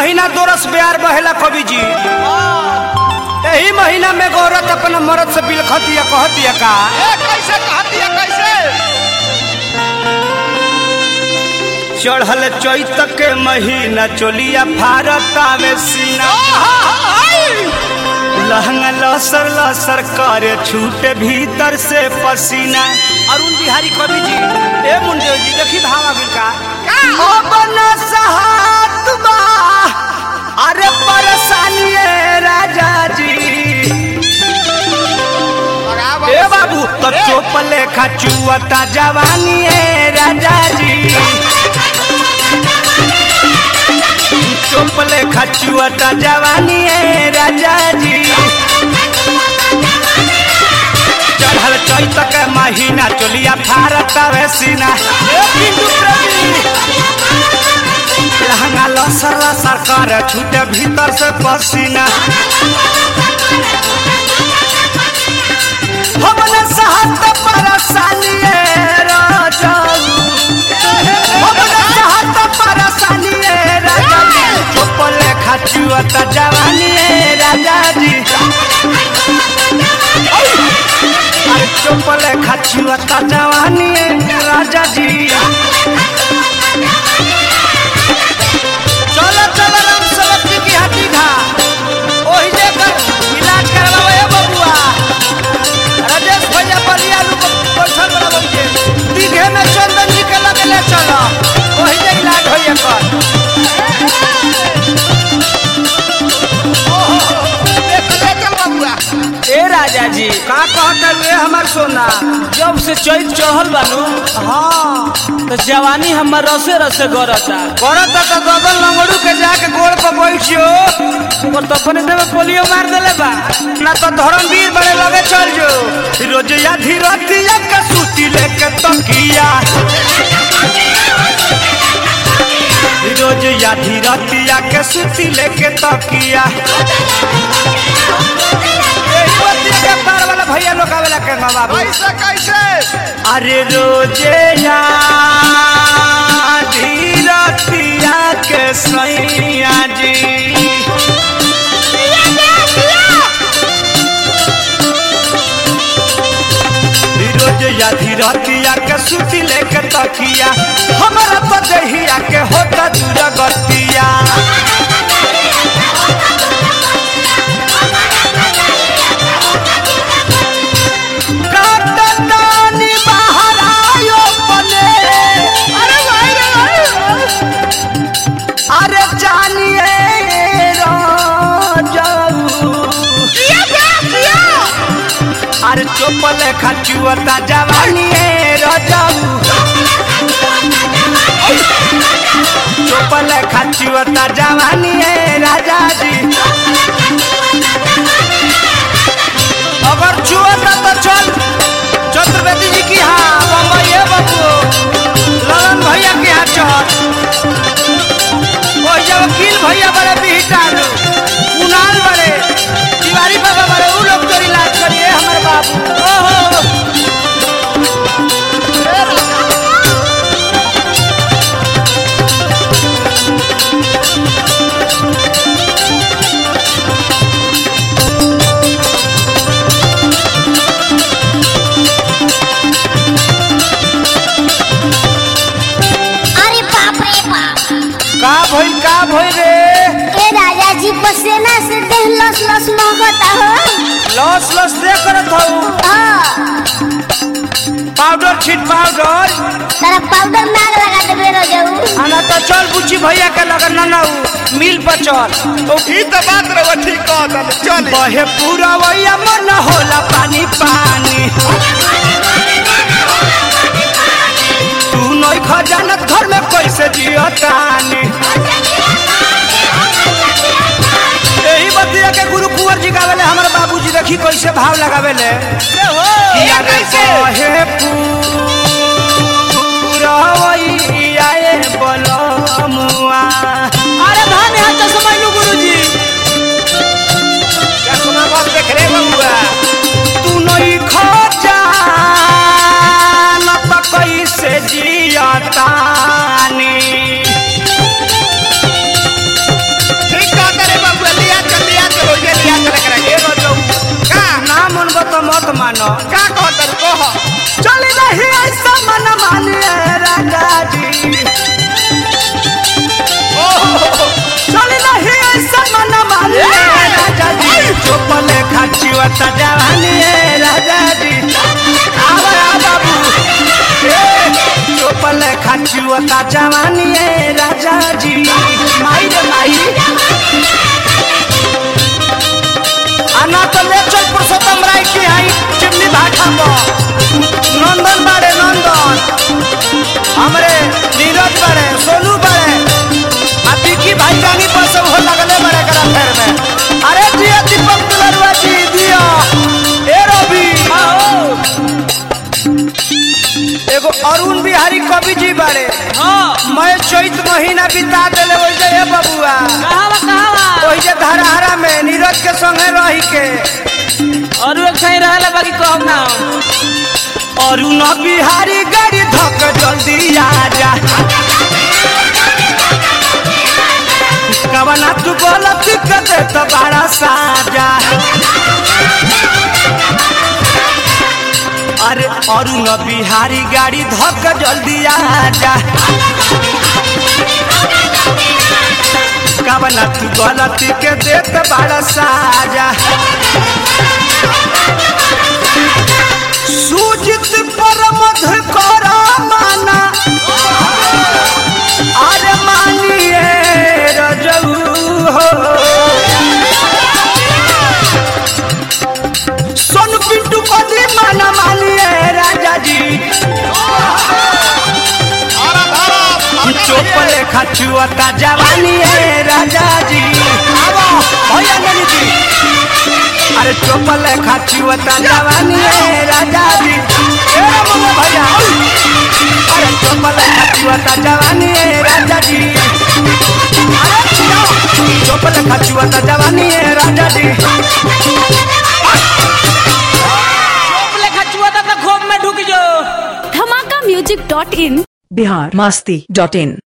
महीना दोरस ब्यार बहेला कवि जी यही महीना में गौरत अपना मरद से बिलखतिया कहतिया का ए कैसे कहती है कैसे चढ़ल चैत के महीना चोलिया फारत आवे सीना लहंगा लसर लसर करे छूटे भीतर से पसीना अरुण बिहारी कवि जी ए मुंडे जी देखी भावा बिका ओ बना सहात बा अरे परेशानी है राजा जी ए बाबू तो चोप लेखा चुअता जवानी है राजा जी चोप लेखा चुअता जवानी है राजा जी चढ़ल चैत के महीना चोलिया फारत आवे सीना ए पिंटू प्रेमी लहंगा लसर लसर कर छूटे भीतर से पसीना हमने सहत परेशानी राजाऊ हमने सहत परेशानी राजाऊ चुपले खचुअत जवानी राजा जी अरे चुपले खचुअत जवानी राजा जी चलो चलो राम सेवक जी की हड्डी खा ओही लेकर इलाज करवाओ ए बबुआ राजेश भैया बलिया लोग बैठल बड़ा बैठे दीघे में चंदन जी के लगे ले चलो वही जे इलाज होइए कर देख ले चल बबुआ ए राजा जी का कहता रे हमार सोना जब से चैत चढ़ल बानू हाँ तो जवानी हमर रसे रसे गरता करत तो गगन लंगड़ू के जाके गोड़ पर बैठियो पर तो अपने देवे पोलियो मार देले बा ना तो धर्मवीर बड़े लगे चल जो रोज या धीरतिया के सूती लेके तकिया रोज या धीरतिया के सूती लेके तकिया यही बतिया के पार वाला भैया लोग आवेला के माँ बाबू कैसे कैसे अरे रोजे या धीरतिया के सैया जी रोज या धीरतिया के सूती लेके तकिया हमारा तो दहिया के होता दूर गतिया काटतानी बाहर आयो पने अरे भाई रे भाई अरे जानिए राजाऊ अरे चोपल खचुअता जवानी राजाऊ चोपल खचुअता जवानी राजा जी अगर चुअता तो चल चतुर्वेदी जी की हाँ बम्बई है बाबू ललन भैया की हाँ चल वो जब वकील भैया बड़े बिहटार कुणाल बड़े तिवारी बाबा बड़े वो लोग तो इलाज करिए हमारे बाबू ओहो अरे बाप रे बाप का भइल का भइल रे ए राजा जी पसेना से देह लस लस महकता हो लॉस लॉस दे करत हूँ हाँ पाउडर छीट पाउडर तारा पाउडर नाग लगा देबे रो जाऊ आना तो चल बुची भैया के लगन ना ना उ, मिल पर चल तो ही तो बात रहो ठीक कह दल चल बहे पूरा वैया मन होला पानी पानी तू नई खजानत घर में कैसे जियतानी यही बतिया के गुरु कुंवर जी गावेले हमारे बाबूजी देखी कैसे भाव लगावेले किया रे बहे पूरा वैया ए बलमुआ अरे धान यहाँ चश्मा गुरुजी क्या सुना बात देख रे बबुआ तू नई खजानत कैसे जियतानी मत मानो का कहतर कह चली रही ऐसा मन मानिए राजा जी चली रही ऐसा मन मानिए राजा जी चोपल खाची वता जवानी है राजा जी आवा बाबू चोपल खाची वता जवानी है राजा जी माई रे माई आना तो ले चल पुरुषोत्तम राय की आई चिमनी भाटा पर नंदन बाड़े नंदन हमरे नीरज बाड़े सोनू बाड़े आ विकी भाई जानी पर सब हो लगले बड़े करा फेर में अरे दिया दीपक दुलरुआ जी दिया ए रवि एगो अरुण बिहारी कवि जी बाड़े हाँ मैं चैत महीना बिता देले वैसे ए बबुआ कहाँ बा कहाँ बा ओहि जे धरहरा में नीरज के संगे रही के और एक सही रहला बाकी कहब ना अरुण बिहारी गाड़ी धक जल्दी आ जा कवना तू गलत कर दे तो बड़ा साजा अरे अरुण बिहारी गाड़ी धक जल्दी आ जा कवना तू गलत के दे तो बड़ा साजा सूजित पर मधु कर माना अरे मानिए रजऊ हो सोन पिंटू को दी माना मानिए राजा जी धारा धारा चोपले खचुअता जवानी है राजा जी आवो भैया ननी जी अरे चोपले खचुअता जवानी है राजा जी ए मम्मा भैया अरे चोपले खचुअता जवानी है राजा जी अरे छिया चोपले खचुअता जवानी है राजा जी लेखा चुआ था तो खोप में ढुक जो Dhamaka music dot in Bihar Masti dot in